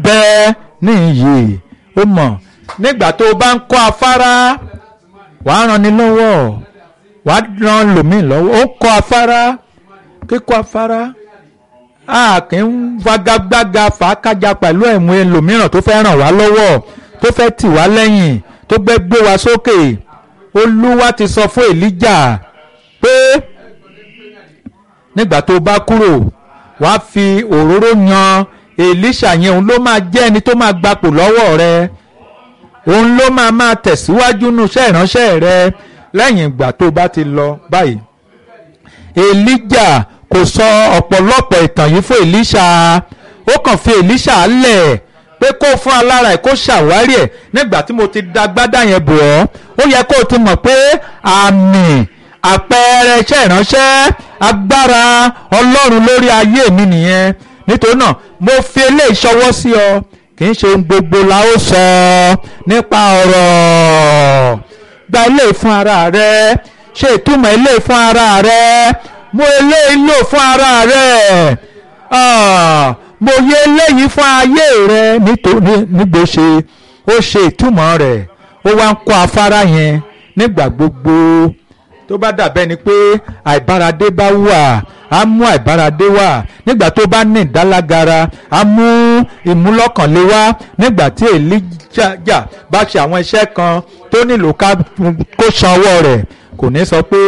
bẹ ní iyì ó mọ̀ nígbà tó o bá ń kọ́ afárá wàá ran ni lọ́wọ́ wàá ran lòmíì lọ́wọ́ ó kọ́ afárá kíkọ́ afárá a kì í fagagbága fàákájà pẹ̀lú ẹ̀mú ẹlòmíràn tó fẹ́ ràn wá lọ́wọ́ tó fẹ́ tì wá lẹ́yìn tó gbé gbé wa sókè olúwa ti sọ fún èlíjà pé nígbà tó bá kúrò wàá fi òróró yan èlíṣà yẹn òun ló máa jẹ́ ẹni tó máa gbapò lọ́wọ́ rẹ òun ló máa máa tẹ̀síwájú nù iṣẹ́ ìránṣẹ́ rẹ lẹ́yìn ìgbà tó bá ti lọ báyìí èlíjà kò sọ ọ̀pọ̀lọpọ̀ ìtàn yìí fún èlíṣà ó kàn fi èlíṣà lẹ̀ pé kó fún alára ẹ̀ kó ṣàwárí ẹ̀ nígbà tí mo ti da gbádà yẹn bò ọ́ ó yẹ kó o ti mọ̀ pé àmì àpẹẹrẹ iṣẹ́ ìránṣẹ́ agbára ọlọ́run lórí ayé mi nìyẹn nítorí náà mo fi eléyìí ṣọwọ́ sí ọ kì í ṣe ohun gbogbo la ó sọ nípa ọ̀rọ̀ gba eléyìí fún ara rẹ ṣe ìtumọ̀ eléyìí fún ara rẹ mo eléyìí lò fún ara rẹ mo yẹ eléyìí fún ayé rẹ nítorí nígbò ṣe ó ṣe ìtumọ̀ rẹ̀ ó wá ń kọ́ afárá yẹn nígbà gbogbo tó bá dàbẹ́ ni pé àìbáradé bá wà á mú àìbáradé wà nígbà tó bá ní ìdálágara á mú ìmúlọ́kànlé wá nígbà tí èlíjà bá ṣe àwọn iṣẹ́ kan tó nílò kó san ọwọ́ rẹ̀ kò ní sọ pé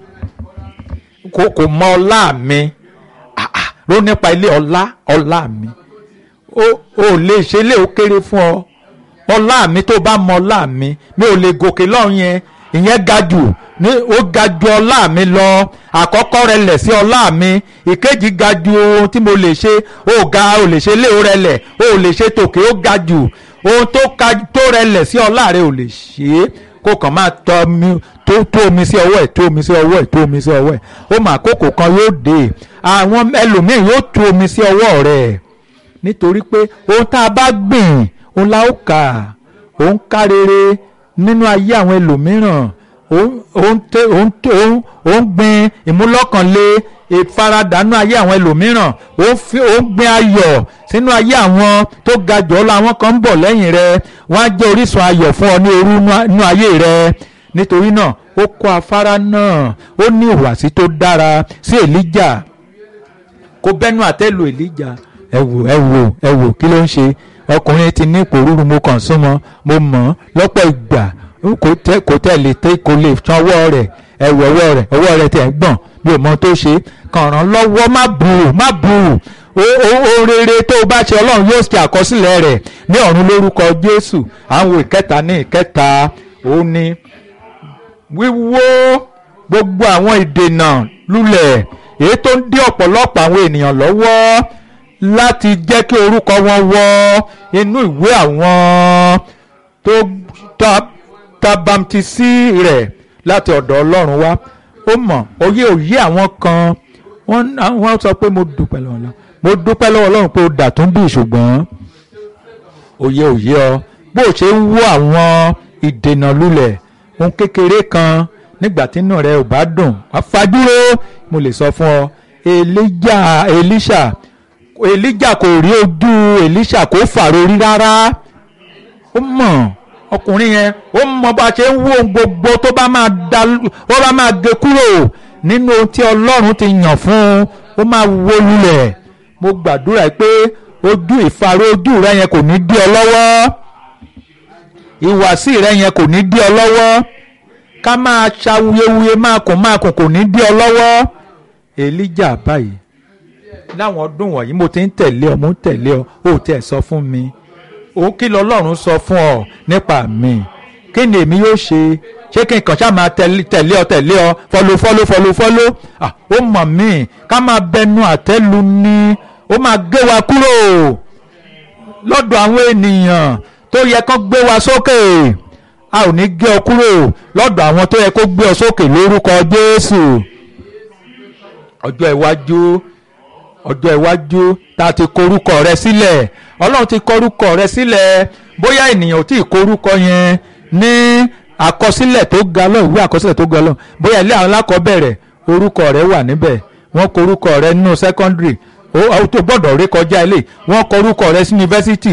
kò mọ ọlá mi ló nípa ilé ọlá ọlá mi o lè ṣe lé o kéré fún ọ ọlá mi tó bá mọ ọlá mi mi ò lè gòkè lọ́run yẹn ìyẹn ga jù ní ó ga ju ọlá mi lọ àkọ́kọ́ rẹ lẹ̀ sí ọlá mi ìkejì ga ju ohun tí mo lè ṣe ó ga ò lè ṣe lé o rẹ lẹ̀ ó lè ṣe tòkè ó ga jù ohun tó rẹ lẹ̀ sí ọlá rẹ ò lè ṣe é kó kàn máa tọ́ mi tó tó omi sí ọwọ́ ẹ̀ tó omi sí ọwọ́ ẹ̀ tó omi sí ọwọ́ ẹ̀ ó mà àkókò kan yóò dé àwọn ẹlòmíì yóò tó omi sí ọwọ́ rẹ̀ nítorí pé ohun tá a bá gbìn òun la ó kà òun ká rere nínú ayé àwọn ẹlòmíràn òun gbin ìmúlọ́kànlé ìfaradànù ayé àwọn ẹlòmíràn òun gbin ayọ̀ sínú ayé àwọn tó ga jù ọ́ lọ àwọn kan ń bọ̀ lẹ́yìn rẹ̀ wọ́n á jẹ́ orísun ayọ̀ fún ọ ní òru nínú ayé rẹ̀ nítorí náà ó kọ́ afárá náà ó ní ìhùwàsí tó dára sí èlíjà kó bẹ́nu àtẹ́lu èlíjà ẹ wò ẹ wò ẹ wò kí ló ń ṣe ọkùnrin ti ní ìpòrúru mo kàn súnmọ́ mo mọ̀ lọ́pọ̀ ìgbà kò tẹ̀ lè tẹ́ kò lè san ọwọ́ rẹ̀ ẹ wò ọwọ́ rẹ̀ ọwọ́ rẹ̀ tẹ̀ ń gbọ̀n bí o mọ tó ṣe kàn ràn lọ́wọ́ má bù má bù o rere tó o bá ṣe ọlọ́run yóò ṣe àkọsílẹ̀ rẹ̀ ní ọ̀run lórúkọ jésù àwọn ìkẹta ní ìkẹta ó ní wíwó gbogbo àwọn ìdènà lulẹ̀ èyí tó ń dí ọ̀pọ̀lọpọ̀ àwọn ènìyàn lọ́wọ́ láti jẹ́ kí orúkọ wọn wọ inú ìwé àwọn tó tabamtisi rẹ̀ láti ọ̀dọ̀ ọlọ́run wá ó mọ̀ òye òye àwọn kan wọ́n sọ pé mo dúpẹ́ lọ́wọ́ ọlọ́run mo dúpẹ́ lọ́wọ́ ọlọ́run pé ó dà tún bí ṣùgbọ́n òye òye ọ bó o ṣe ń wó àwọn ìdènà lulẹ̀ ohun kékeré kan nígbà tí inú rẹ ò bá dùn wá fàdúró mo lè sọ fún ọ Èlíjà Èlíṣà Èlíjà kò rí ojú Èlíṣà kó fàrórí rárá ó mọ̀ ọkùnrin yẹn ó mọ bá a ṣe ń wó ohun gbogbo tó bá máa da ó bá máa gé kúrò nínú ohun tí Ọlọ́run ti yàn fún un ó máa wó lulẹ̀ mo gbàdúrà pé ojú ìfarò ojú rẹ yẹn kò ní dí ọ lọ́wọ́ ìwàsí rẹ yẹn kò ní dí ọ lọ́wọ́ ká máa ṣawuyewuye máa kùn máa kùn kò ní dí ọ lọ́wọ́ Èlíjà báyìí láwọn ọdún wọ̀nyí mo ti ń tẹ̀lé ọ mo ń tẹ̀lé ọ ó tẹ̀ sọ fún mi ó kí lọ́lọ́run sọ fún ọ nípa mi kí ni èmi yóò ṣe ṣé kí n kàn ṣáà máa tẹ̀lé ọ tẹ̀lé ọ fọlọ fọlọ fọlọ fọlọ ó mọ̀ mí ká máa bẹnu àtẹ́lu ni ó máa gé wa kúrò lọ́dọ̀ àwọn ènìyàn tó yẹ kó gbé wa sókè a ò ní gé ọ kúrò lọ́dọ̀ àwọn tó yẹ kó gbé ọ sókè lórúkọ Jésù ọjọ́ iwájú ọjọ́ iwájú tá a ti korúkọ rẹ sílẹ̀ ọlọ́run ti korúkọ rẹ sílẹ̀ bóyá ènìyàn ò tí ì korúkọ yẹn ní àkọsílẹ̀ tó ga lọ ìwé àkọsílẹ̀ tó ga lọ bóyá ilé àwọn alákọ̀ọ́bẹ̀rẹ̀ orúkọ rẹ wà níbẹ̀ wọ́n korúkọ rẹ nínú secondary ó tó gbọ́dọ̀ rékọjá ilé wọ́n korúkọ rẹ sí yunifásitì